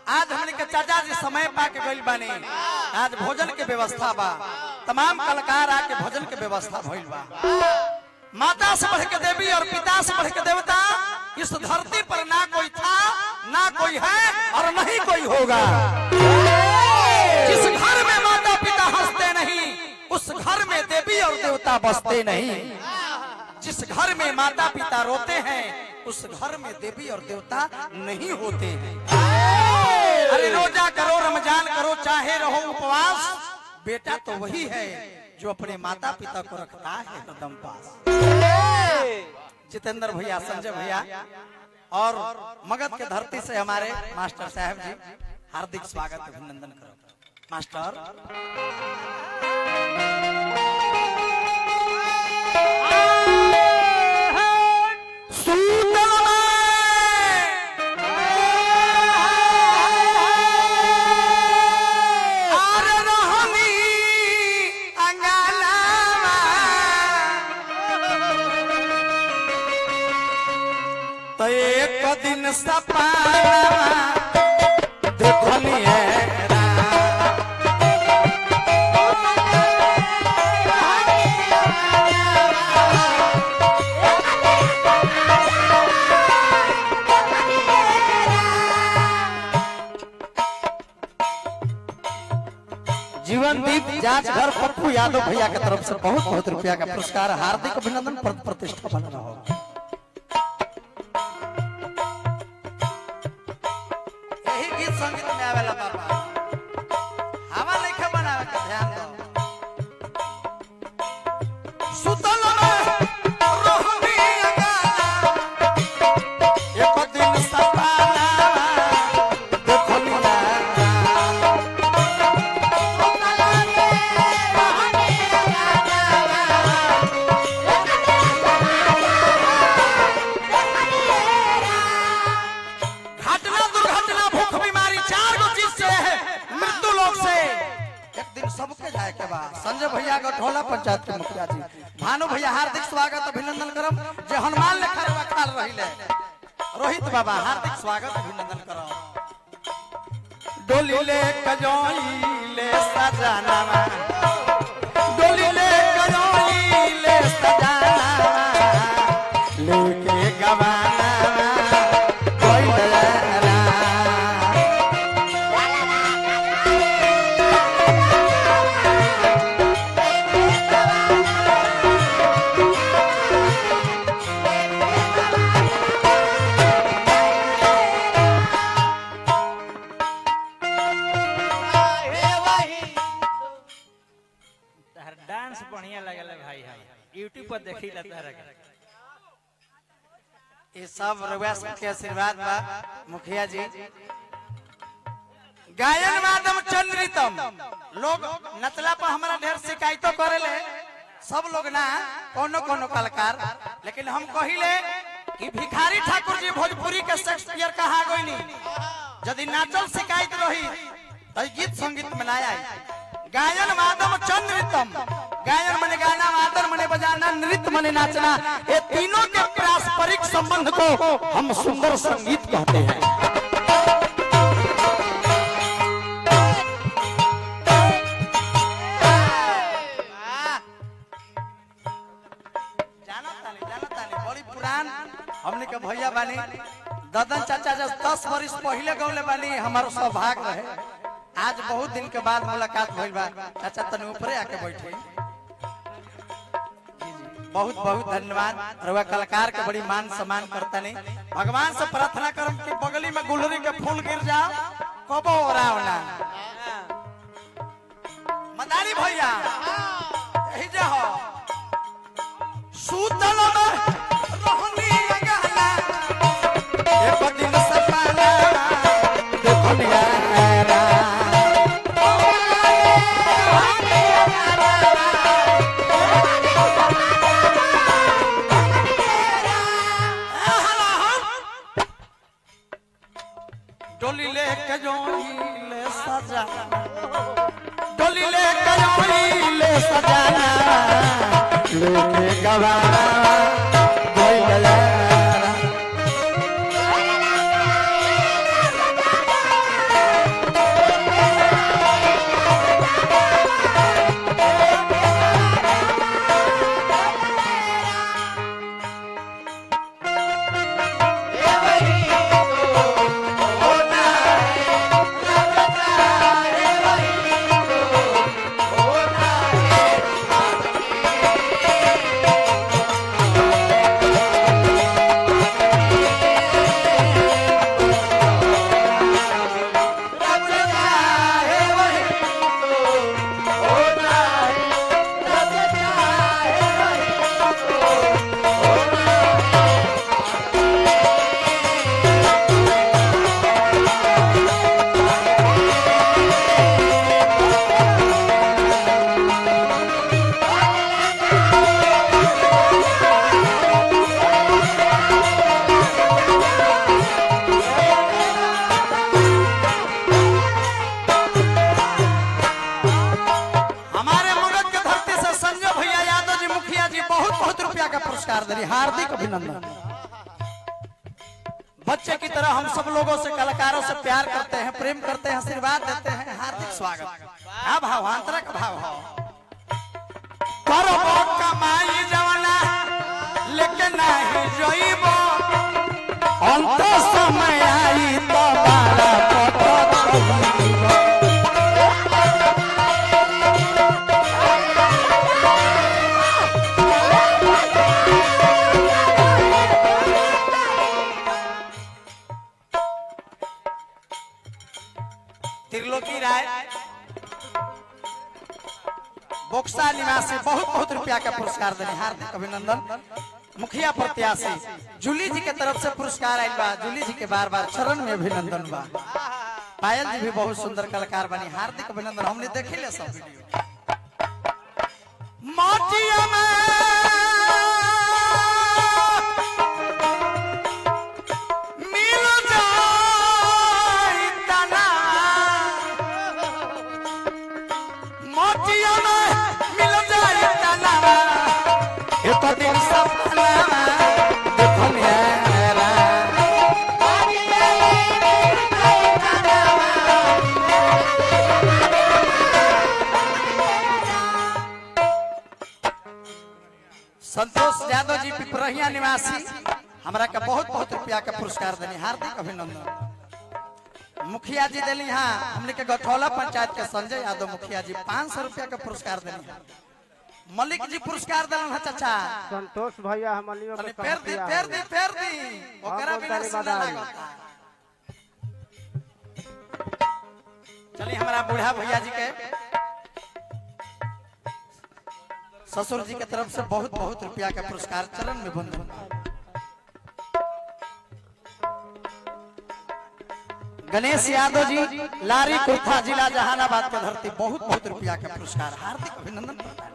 आज हमने के चाचा जी समय पा के गइल बानी आज भोजन के व्यवस्था बा तमाम कलाकार आके भोजन के व्यवस्था भइल बा माता से बढ़ के देवी और पिता से बढ़ के देवता इस धरती पर ना कोई था ना कोई है और नहीं कोई होगा जिस घर में माता पिता हंसते नहीं उस घर में देवी और देवता बसते नहीं जिस घर में माता पिता रोते हैं उस घर में देवी और देवता नहीं होते हैं अरे रोजा करो रमजान करो चाहे रहो उपवास बेटा तो वही है जो अपने माता पिता को रखता है कदम पास जितेंद्र भैया संजय भैया और मगध के धरती से हमारे मास्टर साहब जी हार्दिक स्वागत अभिनंदन करो मास्टर तो एक दिन सपा देखलिए जीवन दीप जांच घर पप्पू यादव भैया के तरफ से बहुत बहुत रुपया का पुरस्कार हार्दिक अभिनंदन प्र- प्रतिष्ठा बन रहा हो यही गीत संगीत में आवेला बाबा हवा लेके बनावे के ध्यान दो सुतल में रहबी अगाला एक दिन सपना देखलिया घटना दुर्घटना भूख बीमारी चार गो चीज से है मृत्यु लोग से एक दिन सबके जाए के बाद संजय भैया गठोला पंचायत के मुखिया जी भानु भैया हार्दिक स्वागत अभिनंदन करम जे हनुमान लेखा रवा खाल रहिले रोहित बाबा हार्दिक स्वागत अभिनंदन करम डोली ले कजोई ले सजाना डोली ले कजोई ले सजाना लेके गवाना कोई डरा तहर डांस बढ़िया लगल है भाई हम यूट्यूब पर देखी ला तहरा के ये सब रउआ के आशीर्वाद बा मुखिया जी गायन वादम चंद्रितम लोग नचला पर हमारा ढेर शिकायतों करेले सब लोग ना कोनो कोनो कलाकार लेकिन हम कहिले कि भिखारी ठाकुर जी भोजपुरी के शेक्सपियर कहा गईनी यदि नाचल शिकायत रही तो ई गीत संगीत में ना आई गायन वादम चंद्रितम गायन मने गाना वादन मने बजाना नृत्य मने नाचना ये तीनों के पारस्परिक संबंध को हम सुंदर संगीत कहते हैं जाना तानी जाना तानी बड़ी पुरान हमने के भैया बानी ददन चाचा जब दस वर्ष पहले गौले बानी हमारो सौभाग्य रहे आज बहुत दिन के बाद मुलाकात भइल बा चाचा तनी ऊपरे आके बैठे बहुत बहुत धन्यवाद रउआ कलाकार के बड़ी मान सम्मान करता नहीं भगवान से प्रार्थना करम कि बगली में गुलरी के फूल गिर जाओ कबो ओराव ना मदारी भैया यही जे हो सूतल में रहनी अगला एक दिन सपना देखलिया रा डोली ले के जोई ले सजा डोली ले के जोई ले सजाना लेके गवाना कोई गलाना पुरस्कार दे रही हार्दिक अभिनंदन बच्चे की तरह हम सब लोगों से कलाकारों से प्यार करते हैं प्रेम करते हैं आशीर्वाद देते हैं हार्दिक स्वागत हाँ भाव आंतरिक भाव हो करबो कमाई जवाना लेकिन नहीं जोइबो अंत समय आई तो बाला पटो त्रिलोकी राय बोक्सा निवासी बहुत बहुत रुपया का पुरस्कार देने हार्दिक अभिनंदन मुखिया प्रत्याशी जूली जी के तरफ से पुरस्कार आयल बा जूली जी के बार बार चरण में अभिनंदन बा पायल जी भी बहुत सुंदर कलाकार बनी हार्दिक अभिनंदन हमने देखे ले सब वीडियो माटिया में मिल जाई तना मोतिया में मिल जाए तनावा एक दिन सपना देखो मेरा संतोष यादव जी पिपरहिया निवासी हमरा के बहुत बहुत रुपया के पुरस्कार देनी हार्दिक अभिनंदन मुखिया जी दिली हाँ हमने के गठौला पंचायत के संजय यादव मुखिया जी पाँच सौ रुपया के पुरस्कार दिली हाँ। मलिक जी पुरस्कार दिलन है चाचा संतोष भैया हमनियों तनी के फेर दी कहतिया फेर दी फेर दी ओकरा बहुत बिना ताली सुना बधाई। लागता चलिए हमारा बूढ़ा भैया जी के ससुर जी के तरफ से बहुत बहुत रुपया का पुरस्कार चरण में बंधन गणेश यादव जी लारी कुर्था जिला जहानाबाद के धरती बहुत बहुत रुपया का पुरस्कार हार्दिक अभिनंदन प्रदान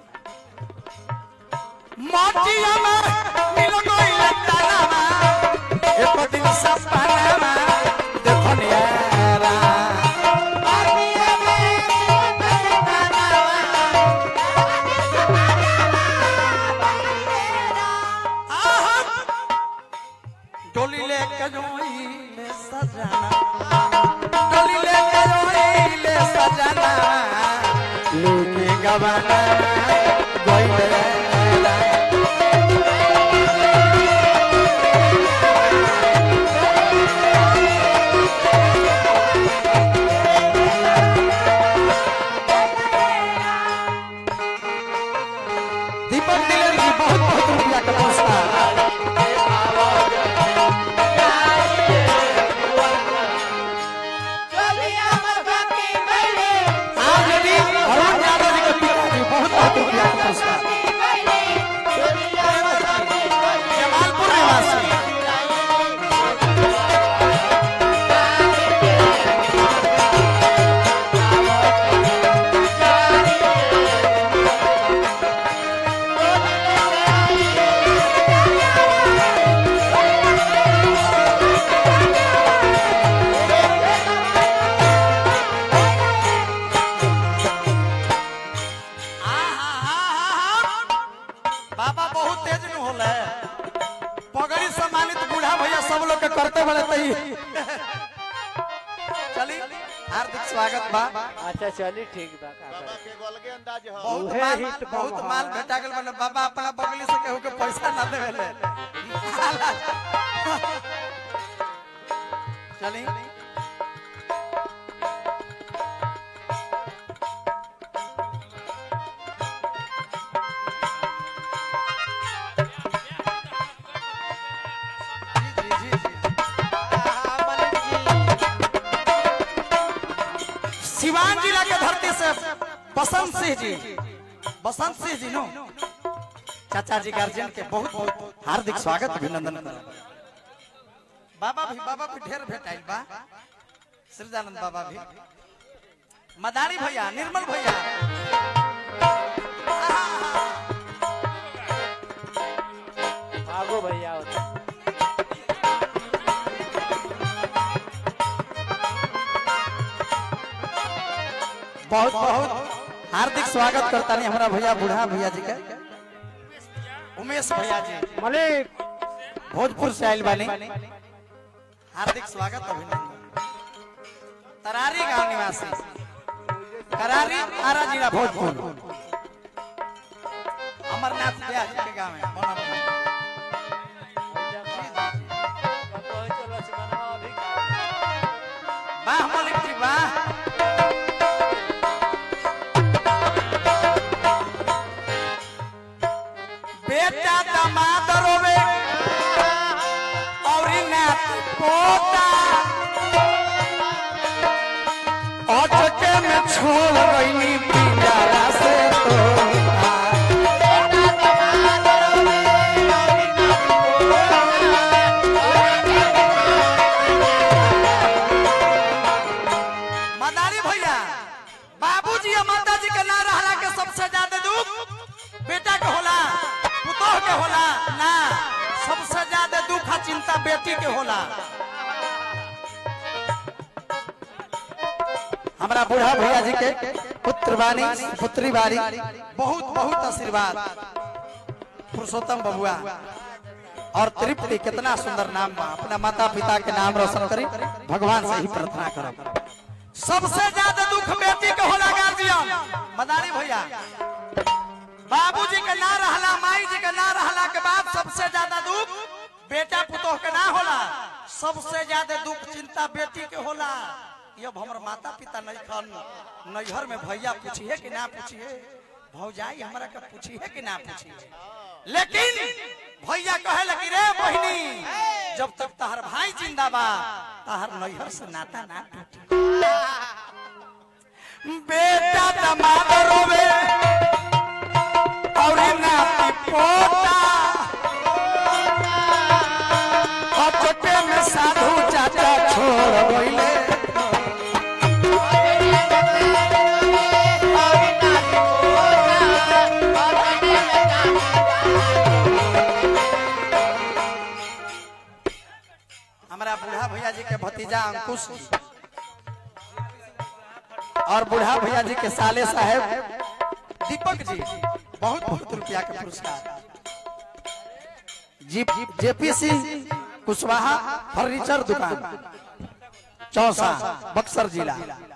मोतिया में मिल गइल तनावा एक दिन सपनावा देखो नियारा डोली लेके जोइले सजना डोली लेके जोइले सजना लूटी गवाना गइले दीपक दिलेर जी बहुत बहुत रुपया का पुरस्कार आज यदि अरुण यादव जी के पिताजी बहुत बहुत रुपया का पुरस्कार जमालपुर निवासी बाबा बहुत तेज न होले पगड़ी सम्मानित बूढ़ा भैया सब लोग के करते बड़े तई चली हार्दिक स्वागत बा अच्छा चली ठीक बा का बाबा के गोलगे अंदाज हो बहुत उहे माल हित बहुत बाबा। माल भेटा गेल बने बाबा अपना बगली से केहू के पैसा ना देवेले चली जी, जी, जी, जी। सिवान जिला के धरती से बसंत सिंह जी बसंत सिंह जी नो चाचा जी गार्जियन के बहुत बहुत हार्दिक स्वागत अभिनंदन करब। बाबा भी बाबा भी ढेर भेटाइल बा सृजानंद बाबा भी मदारी भैया निर्मल भैया आगो भैया आओ। बहुत बहुत हार्दिक स्वागत करता नहीं हमारा भैया बूढ़ा भैया जी के उमेश भैया जी मलिक भोजपुर से आयल बानी हार्दिक स्वागत अभिनंदन तरारी गांव निवासी करारी आरा जिला भोजपुर अमरनाथ ब्याज के गांव है मोना मोना। वाह मलिक जी वाह बेटा दामाद रोवे और नात पोता अटके में छोड़ गईनी पिंजरा से तोता मदारी भैया बाबूजी और माताजी के ना रहला के सबसे ज्यादा दुख बेटा के होला पुतोह के होला ना सबसे ज्यादा दुख आ चिंता बेटी के होला हमारा बूढ़ा भैया जी के पुत्र बानी पुत्री बारी बहुत बहुत आशीर्वाद पुरुषोत्तम बबुआ और तृप्ति कितना सुंदर नाम बा अपना माता पिता के नाम रोशन करी भगवान से ही प्रार्थना करब सबसे ज्यादा दुख बेटी के होला गार्जियन मदारी भैया बाबूजी के ना रहला माई जी के ना रहला के बाद सबसे ज्यादा दुख बेटा पुतोह के ना होला सबसे ज्यादा दुख चिंता बेटी के होला ये हमर माता पिता नहीं खन नैहर में भैया पूछिए कि ना पूछिए भौजाई हमरा के पूछिए कि ना पूछिए लेकिन भैया कहे लगी रे बहिनी जब तक तहर भाई जिंदा बा तहर नैहर से नाता ना टूटी बेटा दमाद रोवे और नाती पोता अचटे में साधु चाचा छोड़ गईले हमारा बूढ़ा भैया जी के भतीजा अंकुश जी और बूढ़ा भैया जी के साले साहेब दीपक जी बहुत बहुत रुपया के पुरस्कार जी जेपीसी कुशवाहा फर्नीचर दुकान चौसा बक्सर जिला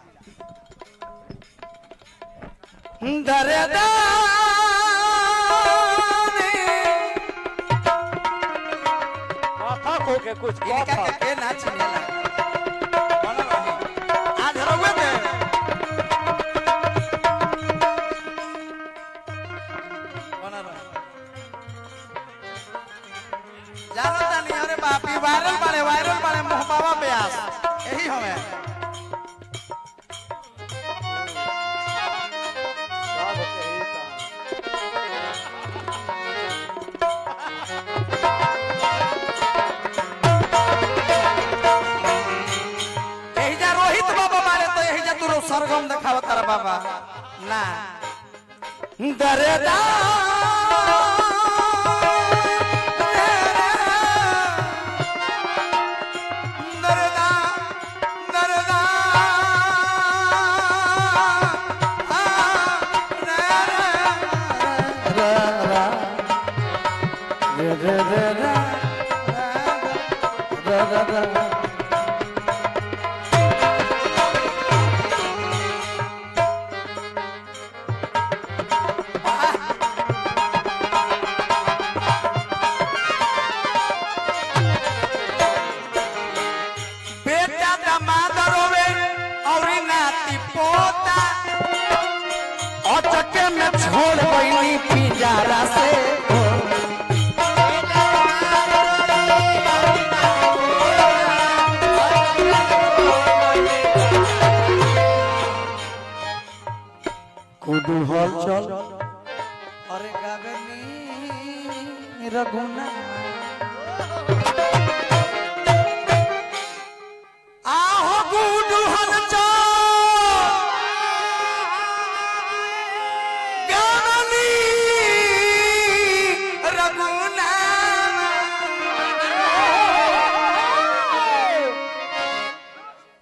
दरदानी माथा को के कुछ इनका के के ना चिनेला बोलो रही आज रहुए दे बोलो रही जानो तानी अरे बाप ई वायरल बारे वायरल बारे मोहबाबा ब्यास यही हमें सब के ही काम। यही जा रोहित बाबा मारे तो यही जा तू रो सरगम देखाव तारा बाबा ना दरदा दरदा दरदा बेटा दामाद रोवे और नाती पोता अचके में छोड़ गईनी पिंजरा से कुडू हल चल अरे गगनी रघुना आहो गुडू हल गगनी रघुना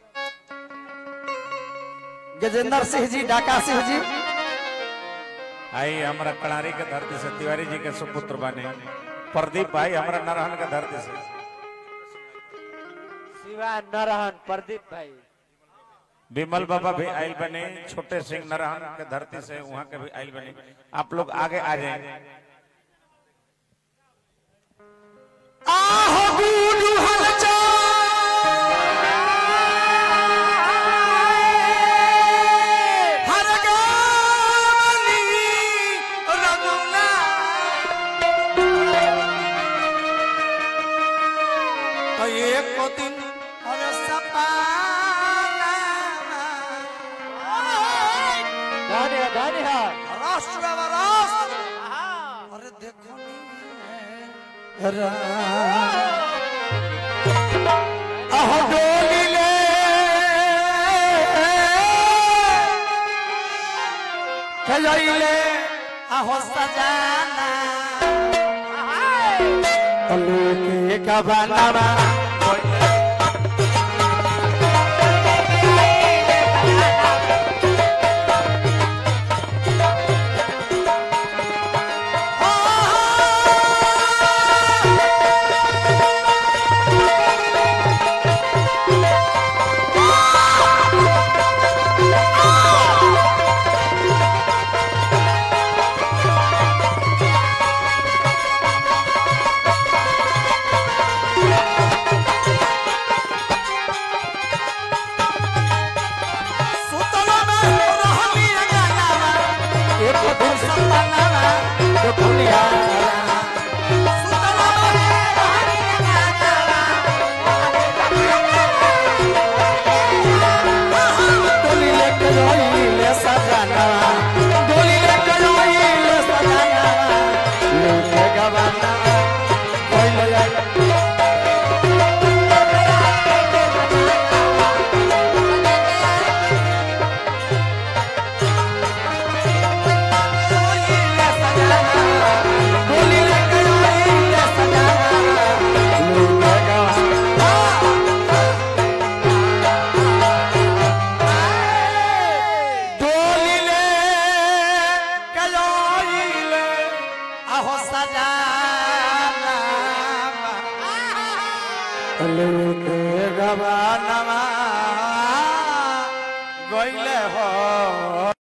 गजेंद्र सिंह जी डाका सिंह जी आई हमारा कड़ारी के धरती से तिवारी जी के सुपुत्र बने प्रदीप भाई हमारा नरहन के धरती से शिवा नरहन प्रदीप भाई विमल बाबा भी आयल बने छोटे सिंह नरहन के धरती से वहाँ के भी आयल बने आप लोग आगे आ जाएंगे आहो गुरु हलचा हर गावनी रघुना तो एक दिन हर सपाना धन्य धन्य राष्ट्र राष्ट्र अरे देखो आह डोली ले खजाइले आहो सजाना तले के कबाना सुतला में रहली अंगनावा एक दिन सपनावा देखो लिया सुतला में रहली अंगनावा डोली लेके रोइले सजनावा डोली लेके रोइले सजनावा लेके गवाना कोइले जाए रोइले सजनावा डोली लेके रोइले सजनावा लेके गवाना डोलिले कयोइले आहो सजाना लेके गवानवा गइले हो